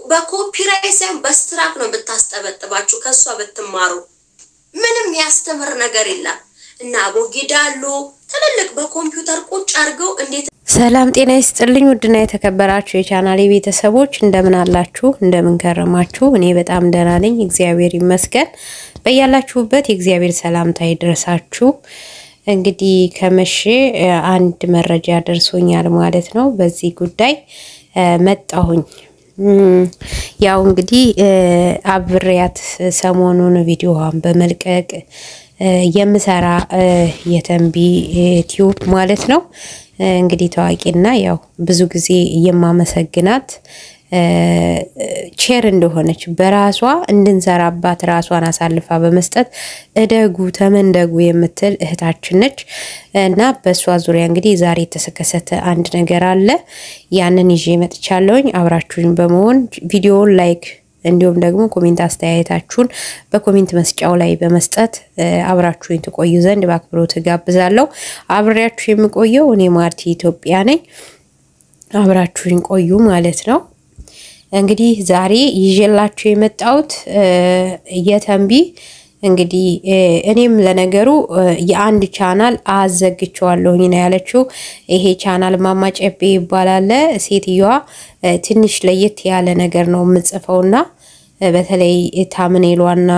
በኮፒራይት ሳይሆን በስትራክ ነው ብታስጠበጥባችሁ ከእሷ ብትማሩ ምንም ያስተምር ነገር የለም። እና አቦጊዳ አሉ ትልልቅ በኮምፒውተር ቁጭ አድርገው እንዴት ሰላም ጤና ይስጥልኝ። ውድና የተከበራችሁ የቻናሌ ቤተሰቦች እንደምን አላችሁ? እንደምን ከረማችሁ? እኔ በጣም ደህና ነኝ፣ እግዚአብሔር ይመስገን። በያላችሁበት የእግዚአብሔር ሰላምታ ይድረሳችሁ። እንግዲህ ከመቼ አንድ መረጃ ደርሶኛል ማለት ነው። በዚህ ጉዳይ መጣሁኝ። ያው እንግዲህ አብሬያት ሰሞኑን ቪዲዮዋን በመልቀቅ የምሰራ የተንቢ ቲዩብ ማለት ነው። እንግዲህ ታዋቂና ያው ብዙ ጊዜ የማመሰግናት ቼር እንደሆነች በራሷ እንድንሰራባት ራሷን አሳልፋ በመስጠት እደጉ ተመንደጉ የምትል እህታችን ነች እና በእሷ ዙሪያ እንግዲህ ዛሬ የተከሰተ አንድ ነገር አለ። ያንን ይዤ መጥቻለሁኝ። አብራችሁኝ በመሆን ቪዲዮውን ላይክ እንዲሁም ደግሞ ኮሜንት አስተያየታችሁን በኮሜንት መስጫው ላይ በመስጠት አብራችሁኝ ትቆዩ ዘንድ በአክብሮት ጋብዛለሁ። አብሬያችሁ የምቆየው እኔ ማርቲ ኢትዮጵያ ነኝ። አብራችሁኝ ቆዩ ማለት ነው። እንግዲህ ዛሬ ይዤላችሁ የመጣሁት የተንቢ እንግዲህ እኔም ለነገሩ የአንድ ቻናል አዘግቸዋለሁኝ ነው ያለችው። ይሄ ቻናል ማማ ጨቤ ይባላል። ሴትዮዋ ትንሽ ለየት ያለ ነገር ነው የምጽፈውና በተለይ ታምኔሏና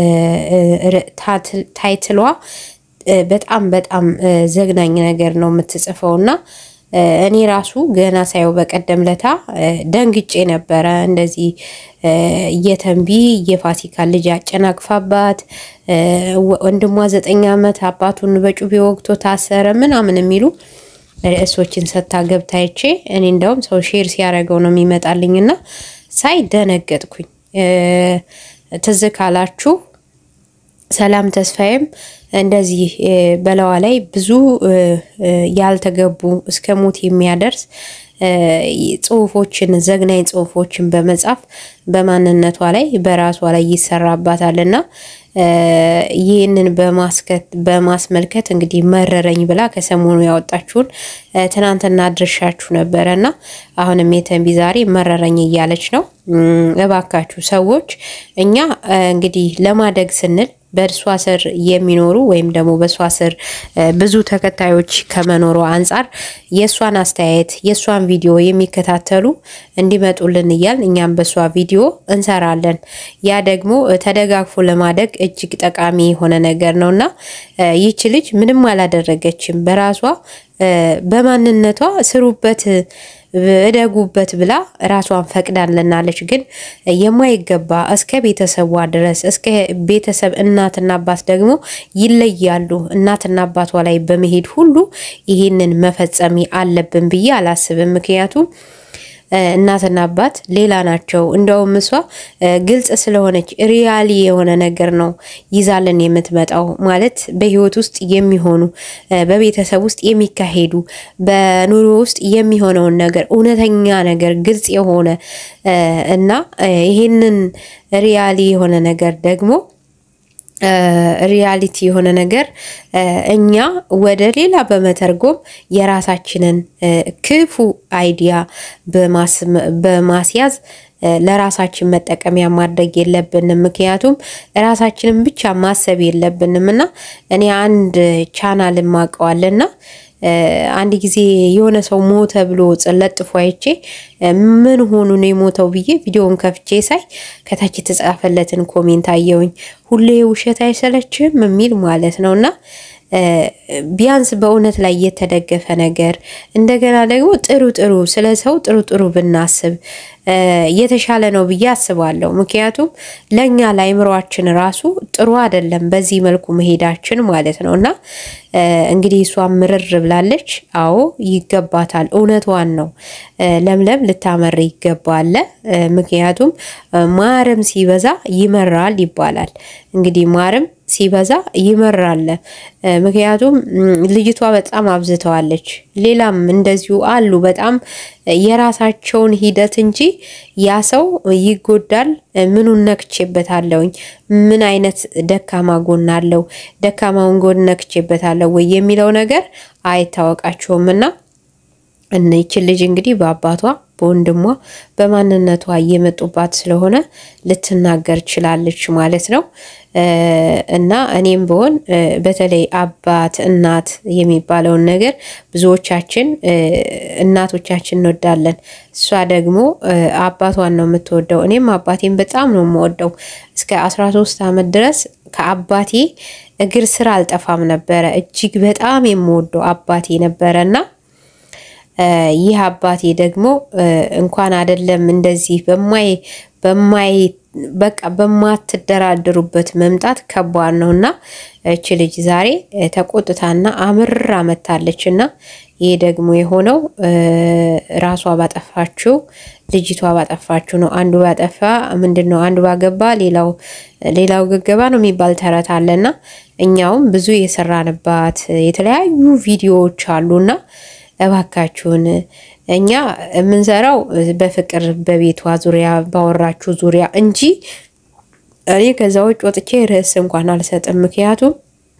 ታይትሏ በጣም በጣም ዘግናኝ ነገር ነው የምትጽፈውና እኔ ራሱ ገና ሳየው በቀደም ለታ ደንግጬ ነበረ። እንደዚህ የተንቢ የፋሲካ ልጅ አጨናቅፋባት ወንድሟ ዘጠኝ ዓመት አባቱን በጩቤ ወግቶ ታሰረ ምናምን የሚሉ ርዕሶችን ሰታ ገብታይቼ እኔ እንደውም ሰው ሼር ሲያደርገው ነው የሚመጣልኝና ሳይ ደነገጥኩኝ። ትዝ ካላችሁ ሰላም ተስፋዬም እንደዚህ በለዋ ላይ ብዙ ያልተገቡ እስከ ሞት የሚያደርስ ጽሁፎችን ዘግናኝ ጽሁፎችን በመጻፍ በማንነቷ ላይ በራሷ ላይ ይሰራባታል እና ይህንን በማስመልከት እንግዲህ መረረኝ ብላ ከሰሞኑ ያወጣችሁን ትናንትና ድርሻችሁ ነበረ እና አሁንም የተንቢ ዛሬ መረረኝ እያለች ነው። እባካችሁ ሰዎች እኛ እንግዲህ ለማደግ ስንል በእርሷ ስር የሚኖሩ ወይም ደግሞ በእሷ ስር ብዙ ተከታዮች ከመኖሩ አንጻር የእሷን አስተያየት የእሷን ቪዲዮ የሚከታተሉ እንዲመጡልን እያል እኛም በእሷ ቪዲዮ እንሰራለን። ያ ደግሞ ተደጋግፎ ለማደግ እጅግ ጠቃሚ የሆነ ነገር ነው እና ይቺ ልጅ ምንም አላደረገችም። በራሷ በማንነቷ ስሩበት እደጉበት ብላ ራሷን ፈቅዳልናለች። ግን የማይገባ እስከ ቤተሰቧ ድረስ እስከ ቤተሰብ እናትና አባት ደግሞ ይለያሉ። እናትና አባቷ ላይ በመሄድ ሁሉ ይህንን መፈጸም አለብን ብዬ አላስብም። ምክንያቱም እናትና አባት ሌላ ናቸው። እንደውም እሷ ግልጽ ስለሆነች ሪያሊ የሆነ ነገር ነው ይዛልን የምትመጣው ማለት በህይወት ውስጥ የሚሆኑ በቤተሰብ ውስጥ የሚካሄዱ በኑሮ ውስጥ የሚሆነውን ነገር እውነተኛ ነገር ግልጽ የሆነ እና ይሄንን ሪያሊ የሆነ ነገር ደግሞ ሪያሊቲ የሆነ ነገር እኛ ወደ ሌላ በመተርጎም የራሳችንን ክፉ አይዲያ በማስያዝ ለራሳችን መጠቀሚያ ማድረግ የለብንም። ምክንያቱም ራሳችንን ብቻ ማሰብ የለብንም እና እኔ አንድ ቻናል ማቀዋልና አንድ ጊዜ የሆነ ሰው ሞተ ብሎ ለጥፎ አይቼ ምን ሆኑ ነው የሞተው ብዬ ቪዲዮውን ከፍቼ ሳይ ከታች የተጻፈለትን ኮሜንት አየውኝ። ሁሌ ውሸት አይሰለችም የሚል ማለት ነው እና ቢያንስ በእውነት ላይ የተደገፈ ነገር እንደገና ደግሞ ጥሩ ጥሩ ስለ ሰው ጥሩ ጥሩ ብናስብ የተሻለ ነው ብዬ አስባለሁ። ምክንያቱም ለእኛ ለአይምሯችን ራሱ ጥሩ አይደለም በዚህ መልኩ መሄዳችን ማለት ነው እና እንግዲህ እሷ ምርር ብላለች። አዎ ይገባታል፣ እውነቷን ነው። ለምለም ልታመር ይገባል። ምክንያቱም ማርም ሲበዛ ይመራል ይባላል። እንግዲህ ማርም ሲበዛ ይመራል። ምክንያቱም ልጅቷ በጣም አብዝተዋለች። ሌላም እንደዚሁ አሉ በጣም የራሳቸውን ሂደት እንጂ ያ ሰው ይጎዳል፣ ምኑን ነክቼበታለሁኝ፣ ምን አይነት ደካማ ጎን አለው፣ ደካማውን ጎን ነክቼበታለሁ ወይ የሚለው ነገር አይታወቃቸውም እና እነይችን ልጅ እንግዲህ በአባቷ በወንድሟ በማንነቷ እየመጡባት ስለሆነ ልትናገር ችላለች ማለት ነው። እና እኔም ብሆን በተለይ አባት እናት የሚባለውን ነገር ብዙዎቻችን እናቶቻችን እንወዳለን። እሷ ደግሞ አባቷን ነው የምትወደው። እኔም አባቴን በጣም ነው የምወደው። እስከ አስራ ሶስት ዓመት ድረስ ከአባቴ እግር ስር አልጠፋም ነበረ። እጅግ በጣም የምወደው አባቴ ነበረ እና ይህ አባቴ ደግሞ እንኳን አይደለም እንደዚህ በማይ በማይ በቃ በማትደራደሩበት መምጣት ከባድ ነው እና እች ልጅ ዛሬ ተቆጥታና አምራ መታለች እና ይህ ደግሞ የሆነው ራሷ ባጠፋችው ልጅቷ ባጠፋችው ነው። አንዱ ባጠፋ ምንድን ነው አንዱ ባገባ ሌላው ሌላው ገገባ ነው የሚባል ተረት አለና እኛውም ብዙ የሰራንባት የተለያዩ ቪዲዮዎች አሉና እባካችሁን እኛ የምንሰራው በፍቅር በቤቷ ዙሪያ ባወራችሁ ዙሪያ እንጂ እኔ ከዛ ውጭ ወጥቼ ርዕስ እንኳን አልሰጥም። ምክንያቱም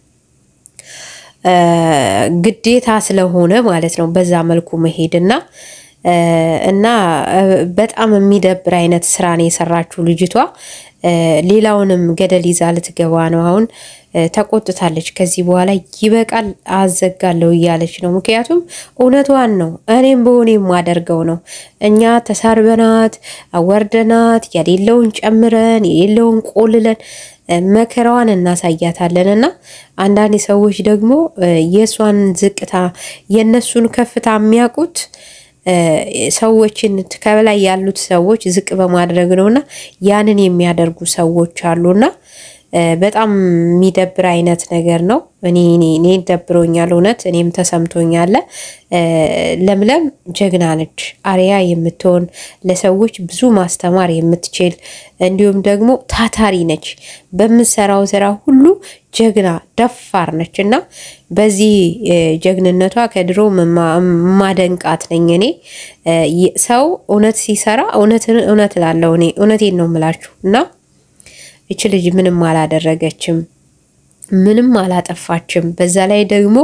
ግዴታ ስለሆነ ማለት ነው በዛ መልኩ መሄድ እና እና በጣም የሚደብር አይነት ስራ ነው የሰራችው ልጅቷ። ሌላውንም ገደል ይዛ ልትገባ ነው። አሁን ተቆጥታለች። ከዚህ በኋላ ይበቃል አዘጋለሁ እያለች ነው። ምክንያቱም እውነቷን ነው። እኔም በሆነ የማደርገው ነው። እኛ ተሳርበናት አወርደናት የሌለውን ጨምረን የሌለውን ቆልለን መከራዋን እናሳያታለን። እና አንዳንድ ሰዎች ደግሞ የእሷን ዝቅታ የእነሱን ከፍታ የሚያውቁት ሰዎችን ከበላይ ያሉት ሰዎች ዝቅ በማድረግ ነውና ያንን የሚያደርጉ ሰዎች አሉና በጣም የሚደብር አይነት ነገር ነው። እኔ እኔ ደብሮኛል፣ እውነት እኔም ተሰምቶኛል። ለምለም ጀግና ነች፣ አርያ የምትሆን ለሰዎች ብዙ ማስተማር የምትችል እንዲሁም ደግሞ ታታሪ ነች። በምትሰራው ስራ ሁሉ ጀግና ደፋር ነች እና በዚህ ጀግንነቷ ከድሮ ማደንቃት ነኝ እኔ። ሰው እውነት ሲሰራ እውነት ላለው እኔ እውነቴን ነው የምላችሁ እና ይች ልጅ ምንም አላደረገችም፣ ምንም አላጠፋችም። በዛ ላይ ደግሞ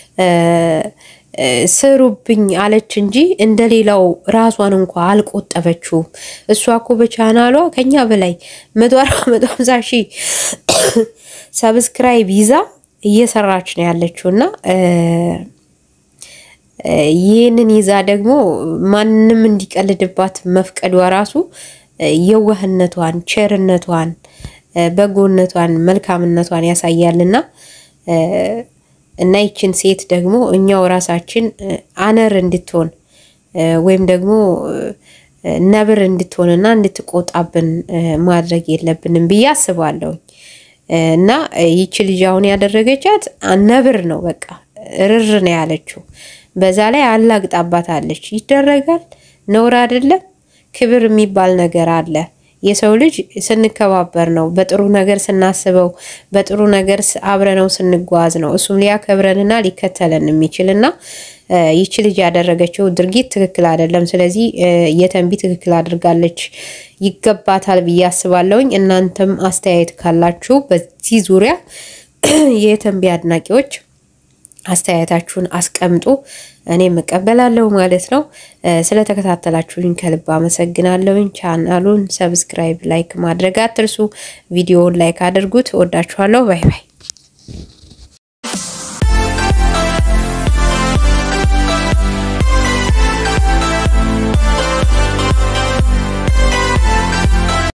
ስሩብኝ አለች እንጂ እንደሌላው ራሷን እንኳ አልቆጠበችውም። እሷ እኮ በቻናሏ ከኛ በላይ መቶ አርባ መቶ ሀምሳ ሺህ ሰብስክራይብ ይዛ እየሰራች ነው ያለችው እና ይህንን ይዛ ደግሞ ማንም እንዲቀልድባት መፍቀዷ ራሱ የዋህነቷን፣ ቸርነቷን፣ በጎነቷን፣ መልካምነቷን ያሳያልና እና ይችን ሴት ደግሞ እኛው ራሳችን አነር እንድትሆን ወይም ደግሞ ነብር እንድትሆንና እንድትቆጣብን ማድረግ የለብንም ብዬ አስባለሁ። እና ይቺ ልጅ አሁን ያደረገቻት ነብር ነው፣ በቃ ርር ነው ያለችው። በዛ ላይ አላግጣባታለች። ይደረጋል፣ ነውር አይደለም። ክብር የሚባል ነገር አለ። የሰው ልጅ ስንከባበር ነው፣ በጥሩ ነገር ስናስበው፣ በጥሩ ነገር አብረነው ስንጓዝ ነው እሱም ሊያከብረንና ሊከተለን የሚችል እና ይቺ ልጅ ያደረገችው ድርጊት ትክክል አይደለም። ስለዚህ የተንቢ ትክክል አድርጋለች፣ ይገባታል ብዬ አስባለሁኝ። እናንተም አስተያየት ካላችሁ በዚህ ዙሪያ የተንቢ አድናቂዎች አስተያየታችሁን አስቀምጡ። እኔም እቀበላለሁ ማለት ነው። ስለተከታተላችሁኝ ከልብ አመሰግናለሁኝ። ቻናሉን ሰብስክራይብ፣ ላይክ ማድረግ አትርሱ። ቪዲዮውን ላይክ አድርጉት። ወዳችኋለሁ። ባይ ባይ